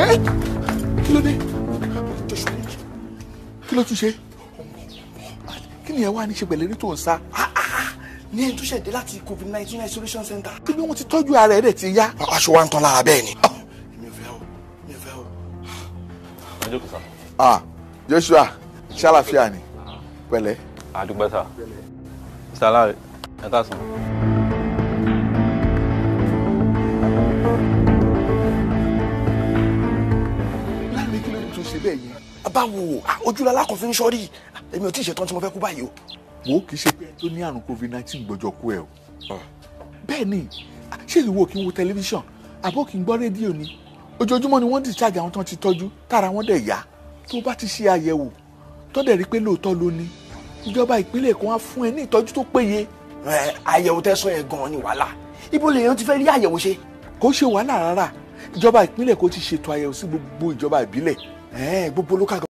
ẹ kí ló dé kí ló tún ṣe kí ni ẹ wá ní ṣe pẹ̀lú eré tó ń sá ní ẹni tó ṣẹ̀dé láti covid nineteen isolation center. tí bí wọ́n ti tọ́jú ara ẹ̀ dẹ̀ ti yá. aṣọ wa ń tán lára bẹ́ẹ̀ ni. mi ò fẹ́ o mi ò fẹ́ o. ẹ jókòó sá. ah Joshua ṣàlàfíà ni pẹ̀lẹ́. àdúgbò sá. mr alare ẹ káàsán. láàrin kí ló dé tó ṣe bẹ́ẹ̀ yẹn. báwo ojúlọ́lá kan fi ń ṣọ́rí èmi ò tí ì ṣetán tí mo fẹ́ kú báyìí o. wo kì í ṣe pé tó ní àrùn covid nineteen gbọ́jọ kú ẹ o. bẹ́ẹ̀ ni ṣé ìwọ kí n wo tẹlifíṣàn àbó kí n gbọ́ rédíò ni ojoojúmọ́ ni wọ́n discharge àwọn tó ti tọ́jú tára wọn dẹ̀ yá tó bá ti ṣe àyẹ̀wò tó dẹ̀ rí pé lóòótọ́ ló ní ìjọba ìpínlẹ̀ Èkó wá fún ẹ ní ìtọ́jú tó péye. ẹ àyẹ̀wò tẹ́sán yẹn gan-an ni wàhálà ibo lèèyàn ti fẹ́ rí àyẹ̀wò ṣe. kò ṣe wàhálà rárá ìjọba ìpínlẹ̀ Èkó ti ṣètò àyẹ̀wò sí gbogbo ìjọba ìbílẹ̀ ẹ gbogbo local